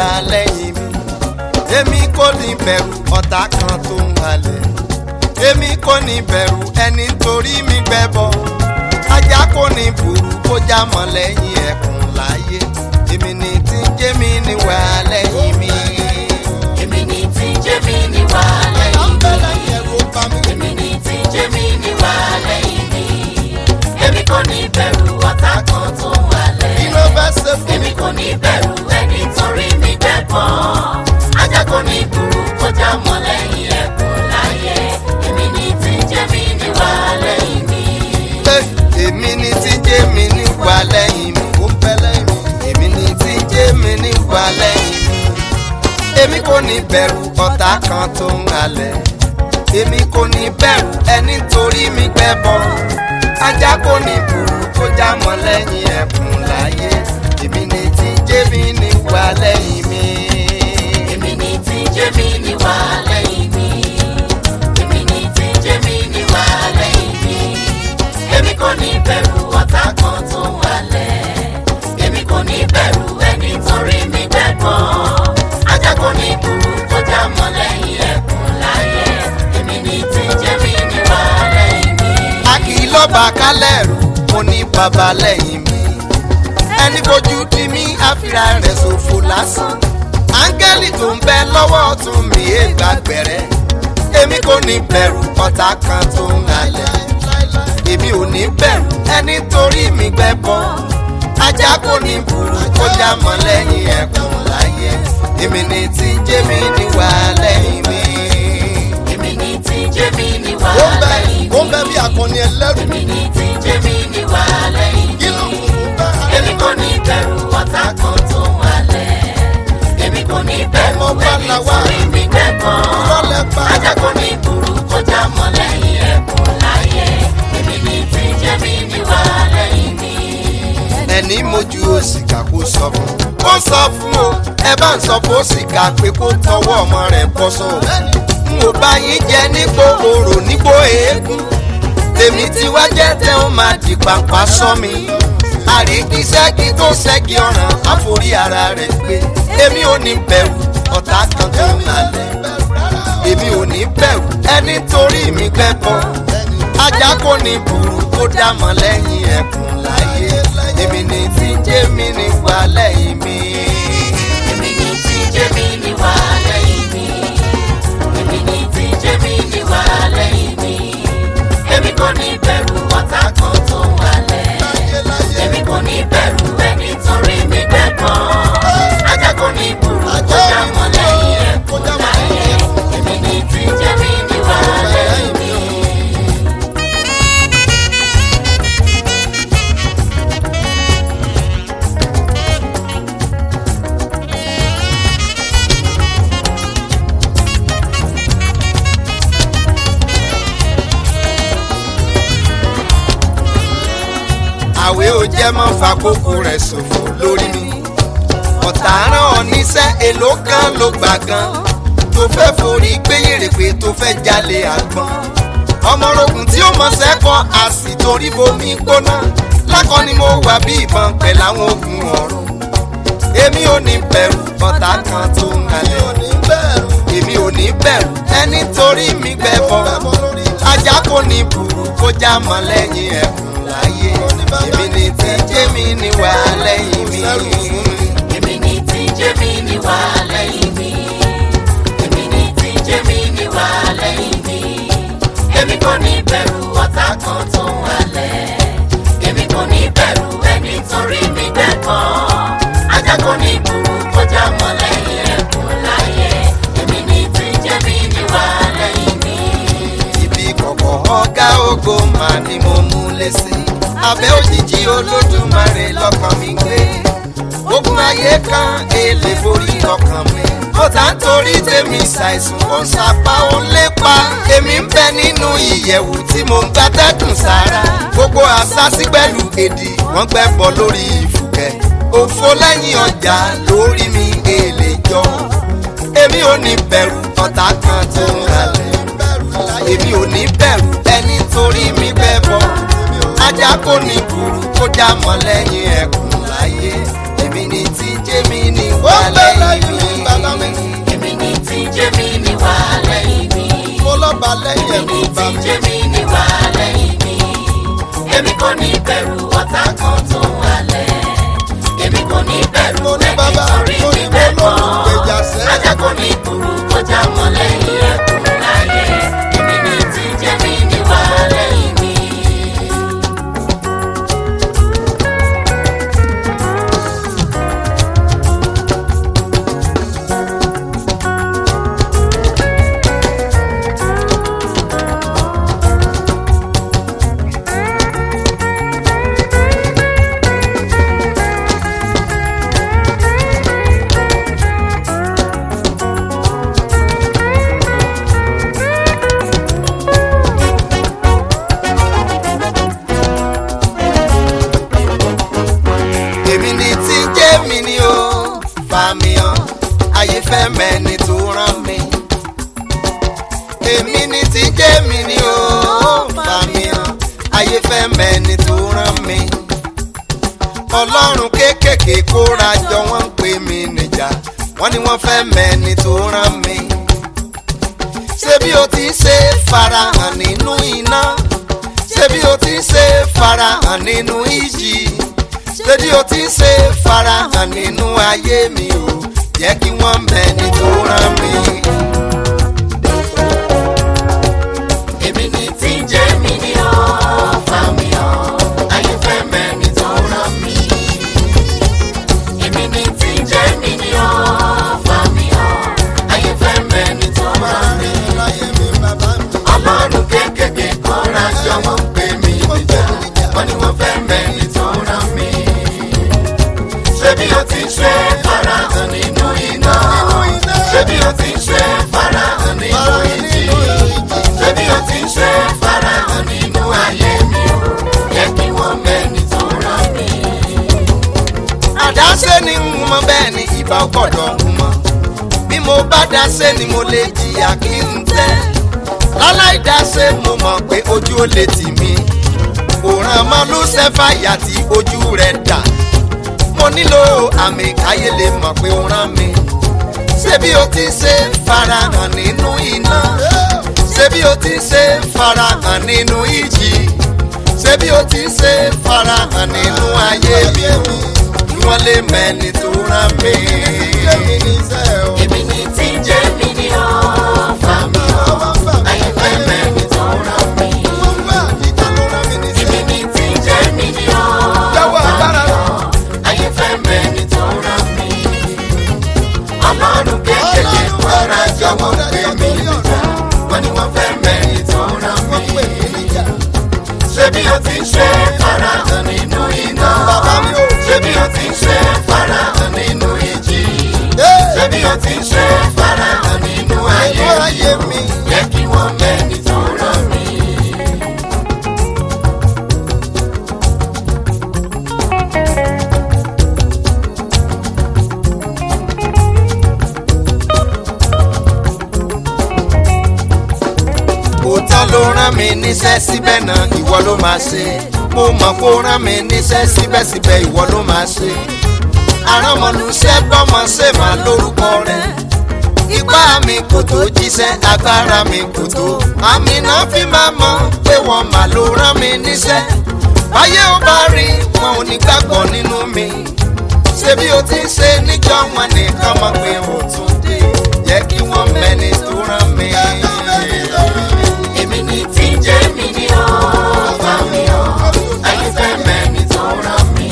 lẹ́yìn mi èmi kò ní bẹ̀rù ọ̀tá kan tó ń halẹ̀ èmi kò ní bẹ̀rù ẹni torí mi gbẹ́bọ ajá kò ní burú kó já mọ́ lẹ́yìn ẹkùn láyé èmi ní tí jẹ́mi ní wà lẹ́yìn mi. èmi ni tí jẹ́mi ní wà lẹ́yìn mi. èmi ni tí jẹ́mi ní wà lẹ́yìn mi. èmi kò ní bẹ̀rù ọ̀tá kan tó ń wálẹ̀. kí ló fẹ́ ṣe fún èmi kò ní bẹ̀rù ẹni torí mi gbẹ̀bọ̀. ajá kò ní burú kọjá mọ́ lẹ́yìn ẹkùn láyé. èmi ni tí jẹ́mi ní wà lẹ́yìn mi. pé èmi ní tí jẹ́mi ní wà lẹ́yìn mi. ó ń bẹ lẹ́yìn mi. èmi ní tí jẹ́mi ní wà lẹ́yìn mi. èmi kò ní bẹ̀rù ọ̀tá kan tó ń halẹ̀. èmi kò ní bẹ̀rù ẹni torí mi gbẹ́bọ. ajá kò ní burú kó já mọ́ lẹ́yìn ẹ̀kún láyé. èmi ní tí jẹ́mi ní wà lẹ́yìn mi. èmi ni tí jẹ́mi ní wà lẹ́yìn mi. èmi ni tí jẹ́mi ní wà lẹ́yìn mi. èmi kò ní bẹ̀rù ọ̀tá kan tó ń wálẹ̀. èmi kò ní bẹ̀rù ẹni torí mi gbẹ̀gbọ́. ajá kò ní burú kọjá mọ́ lẹ́yìn ẹkùn láyé. èmi ni tí jẹ́mi ní wà lẹ́yìn mi. a kì í lọ́ba kálẹ̀ rù mo ní bàbá lẹ́yìn mi. ẹni fojú di mí àfihà rẹ̀ ṣòfò lásán. áńgẹ́lì tó ń bẹ lọ́wọ́ ọ̀tún mi é gbàgbẹ́rẹ́. èmi kò ní bẹ̀rù ọ̀tá kan tó ń halẹ̀. èmi ò ní bẹ̀rù ẹni torí mi gbẹ́bọ. ajá kò ní burú kó já mọ́ lẹ́yìn ẹ̀kún láyé. èmi ní tí jẹ́mi ní wà lẹ́yìn mi. èmi ni tí jẹ́mi ní wà ó ń bẹ lẹ́yìn ó ń bẹ bí akọni ẹlẹ́rù. èmi ni tí jẹ́mi ní wà lẹ́yìn kí ló mi. ń bẹ èmi kò ní bẹ̀rù ọ̀tá kan tó ń wálẹ̀. èmi kò ní bẹ̀rù Ọmọ ẹni Báláwá. torí mi gbẹ̀gbọ́n. Rọ́lẹ̀ pa. ajá kò ní burú kọjá mọ́ lẹ́yìn ẹkùn láyé. èmi ní tí jẹ́mi ní wà lẹ́yìn mi. ẹni mojú òsìkà kó sọ fún ó sọ fún o ẹ bá ń sọ fún òsìkà pé kó tọwọ́ ọmọ rẹ̀ bọ́ sọ n ò bá yín jẹ nípò orò nípò eégún tèmi tí wá jẹ́ tẹ́ ó máa di pàpà sọ mi àríkíṣẹ́gi tó ṣẹ́gi ọ̀ràn àforí ara rẹ̀ pé èmi ò ní bẹ̀rù ọ̀tá kan tó ń halẹ̀ èmi ò ní bẹ̀rù ẹni torí mi gbẹ́bọ ajá kò ní burú kó dá mọ́ lẹ́yìn ẹkùn láyé èmi ní tí jẹ́mi ní wà lẹ́yìn mi. èmi ní tí jẹ́mi ní wà lẹ́yìn mi. èmi ní tí jẹ́mi ní wà lẹ́yìn mi. èmi kò ní bẹ̀rù ọ̀tá kan tó ń wálẹ̀. èmi kò ní bẹ̀rù ẹni torí mi gbẹ̀gbọ́n. ajá kò ní burú kọjá mọ́ lẹ́yìn ẹkùn láyé. èmi ní tí jẹ́mi ní wà lẹ́yìn mi. àwẹ̀ ò jẹ́ mọ́ fàkókò rẹ̀ ṣòfò lórí mi ọ̀tá rán ọ níṣẹ́ èlò kan ló gbà gan tó fẹ́ forí gbéyèrè pé tó fẹ́ jalè àgbọn ọmọrogùn tí ó mọ sẹ́kọ̀ a sì torí bomi gbóná lákọ ni mo wà bí ìbọn pẹ̀lú àwọn ogun ọ̀run èmi ò ní bẹ̀rù ọ̀tá kan tó ń halẹ̀ èmi ò ní bẹ̀rù ẹni torí mi gbẹ́bọ ajá kò ní burú kó já mọ́ lẹ́yìn ẹkùn láyé èmi ní tí jẹ́mi ní wà lẹ́yìn mi. èmi ní tí jẹ́mi ní wà lẹ́yìn mi. èmi ní tí jẹ́mi ní wà lẹ́yìn mi. èmi kò ní bẹ̀rù ọ̀tá kan tó ń wálẹ̀. èmi kò ní bẹ̀rù ẹni torí mi gbẹ̀gbọ́. ajá kò ní burú kọjá mọ́ lẹ́yìn ẹkùn láyé. èmi ní tí jẹ́mi ní wà lẹ́yìn mi. ibi kọ̀kọ̀ ọ̀gá ògo mà ni mo mú lé sí. abẹ́ òjijì olódùmarè lọ́kàn mi gbé. ogun ayé kan èlé borí ọkàn mi. ọ̀tá ń torí tèmi ṣàìsùn ó ń sapá ó ń lépa. èmi ń bẹ nínú ìyẹ̀wù tí mo ń gbátẹ́dùn sára. gbogbo àṣàṣì pẹ̀lú èdè wọ́n gbẹ́bọ lórí ìfùkẹ́. òfo lẹ́yìn ọjà lórí mi èlé jọ. èmi ò ní bẹ̀rù ọ̀tá kan tó ń halẹ̀ èmi ò ní bẹ̀rù ẹni torí mi bẹ́ bọ́ ajá kò ní burú kó dá mọ́ lẹ́yìn ẹkùn láyé èmi ní tí jẹ́mi ní wà lẹ́yìn mi. wá lẹ́yìn èmi ẹ̀kú ní bá tí mi. jẹ́mi ní wà lẹ́yìn mi èmi kò ní bẹ̀rù ọ̀tá kan tó ń halẹ̀ èmi kò ní bẹ̀rù Mo ní ẹni bàbá, torí mo ní mi bẹ́ẹ̀ mo kọ́ lólùgbèjà sẹ́. ajá kò ní kúrú kọjá mọ́ lẹ́yìn ẹkùn láyé èmi ní tí jẹ́mi ní wà lẹ́yìn mi. èmi ni tí ń jẹ́ mi ni ó fà mí hàn ayé fẹ́ mẹ́ni tó rán mi. èmi ni tí ń jẹ́ mi ni ó fà mí hàn ayé fẹ́ mẹ́ni tó rán mi. ọlọ́run kéékèèké kóra jọ wọ́n ń pè mí níjà wọ́n ní wọ́n fẹ́ mẹ́ni tó rán mi. ṣé bí o ti ṣe farahàn nínú iná ṣé bí o ti ṣe farahàn nínú ìjì ṣébi o ti ṣe farahàn nínú ayé mi o jẹ́ kí wọ́n mẹ́ni tó rán mi. èmi ní tí jẹ́mi ní ó fà mí hàn ayé fẹ́ mẹ́ni tó rán mi. èmi ní tí jẹ́mi ní ó fà mí hàn ayé fẹ́ mẹ́ni tó rán mi. láyé mi bàbá mi. ọlọ́run kéékèèké kọ́ra jọ wọ́n pè mí níjà wọ́n ní wọ́n fẹ́ mẹ́ni tó rán mi. ṣé bí o ti ṣe farahàn nínú iná ṣé bí o ti ṣe farahàn nínú ìjì ṣé bí o ti ṣe farahàn nínú ayé mi o yẹ kí wọ́n mẹ́ni tó rán mi. àdáṣe ni ń mọ bẹ́ẹ̀ ni ìbá gbọ́dọ̀ ń mọ bí mo bá dáṣe ni mo lè jìyà kí n tẹ́ láláìdáṣe mo mọ̀ pé ojú ó lè tì mí òràn mọ́ lùsẹ́fà yà tí ojú rẹ̀ dà mo nílò àmì káyé lè mọ̀ pé ó rán mi ṣé bí o ti ṣe farahàn nínú iná ṣé bí o ti ṣe farahàn nínú ìjì ṣé bí o ti ṣe farahàn nínú ayé mi o kí wọ́n lè mẹ́ni tó rán mi. èmi ní tí jẹ́mi ní ó fà mí hàn ayé fẹ́ mẹ́ni tó rán mi. èmi ní tí jẹ́mi ní ó Jọ̀wọ́ fà mí agbára. hàn ayé fẹ́ mẹ́ni tó rán mi. ọlọ́run kékeré kọ́ra jọ̀wọ́ pé mi níjà wọ́n ní wọ́n fẹ́ mẹ́ni tó rán mi. ṣé bí o ti ṣe farahàn nínú iná Bàbá mi o. ṣé bí o ti ṣe farahàn nínú ìjì ṣé bí o ti ṣe farahàn nínú ayé ayé mi. yẹ kí wọ́n mẹ́ni tó rán mi. òótọ́ ló rán mi níṣẹ́ síbẹ̀ náà ìwọ ló máa ṣe mo mọ̀ kó rán mi níṣẹ́ síbẹ̀síbẹ̀ ìwọ ló máa ṣe àránmọ́nuṣẹ́ bọ́mọ ṣe máa lórúkọ rẹ̀ ipá mi kò tó jíṣẹ́ agbára mi kò tó àmì náà fi máa mọ̀ pé wọ́n mà ló rán mi níṣẹ́ báyé ó bá rí wọn ò ní gbàgbọ́ nínú mi ṣé bí o ti ṣe níjọ́ wọn nìkan mọ̀ pé o tún dé yẹ kí wọ́n mẹ́ni tó rán mi. èmi ní tí jẹ́mi ní ó fà mí hàn ayé fẹ́ mẹ́ni tó rán mi.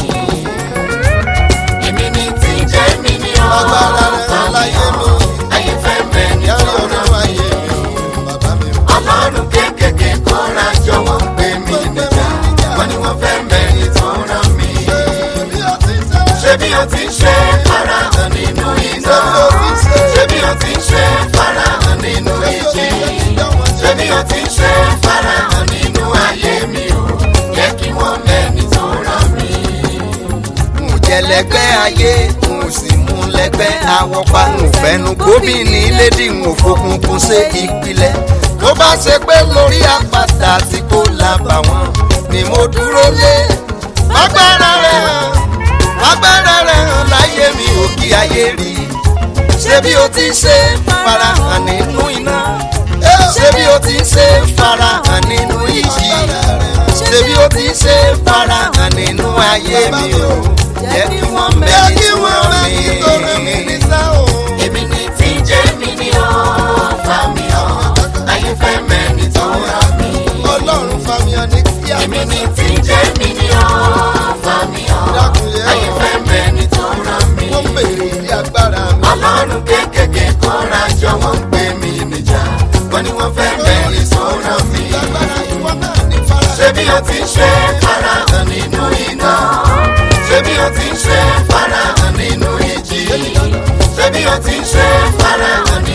èmi ní tí jẹ́mi ní ó Agbára rẹ̀ fà mí láyé mi. hàn ayé fẹ́ mẹ́ni tó rán mi. ọlọ́run kéékèèké kọ́ra jọ̀wọ́ pé mi níjà wọ́n ní wọ́n fẹ́ mẹ́ni tó rán mi. ṣé bí o ti ṣe farahàn nínú iná ṣé bí o ti ṣe farahàn nínú ìjì ṣé bí o ti ṣe farahàn nínú ayé mi o yẹ kí wọ́n mẹ́ni tó rán mi. n jẹ lẹgbẹ́ ayé n sì mú lẹgbẹ́ àwọ̀ pa n fẹ́nu gbóbi ní lédi n ò fokùnkùn ṣe ìpìlẹ̀ tó bá ṣe pé lórí àpáta tí kò lábà wọn ni mo dúró lé agbára rẹ̀ hàn agbára rẹ̀ hàn láyé mi ò kí ayé rí ṣé bí o ti ṣe farahàn nínú iná ṣé bí o ti ń ṣe farahàn nínú ìjì ṣé bí o ti ń ṣe farahàn nínú ayé mi o jẹ́ kí wọ́n mẹ́rin tó rán mi. èmi ní tí jẹ́ mi ní ó fà mí hàn ayé fẹ́ mẹ́ni tó rán mi. ọlọ́run fàmìyàn ní kíá. èmi ní tí jẹ́ mi ní ó fà mí hàn ayé fẹ́ mẹ́ni tó rán mi. wọ́n béèrè ilé agbára mi. ọlọ́run kékèké kóra jọ wọ́n ń pè mí níjà wọ́n ní wọ́n fẹ́ mẹ́rin tó rán mi. lágbára ìwọ náà ní fara. ṣé bí o ti ń ṣe farahàn nínú iná ṣé bí o ti ń ṣe farahàn nínú ìjì ṣé bí o ti ń ṣe farahàn nínú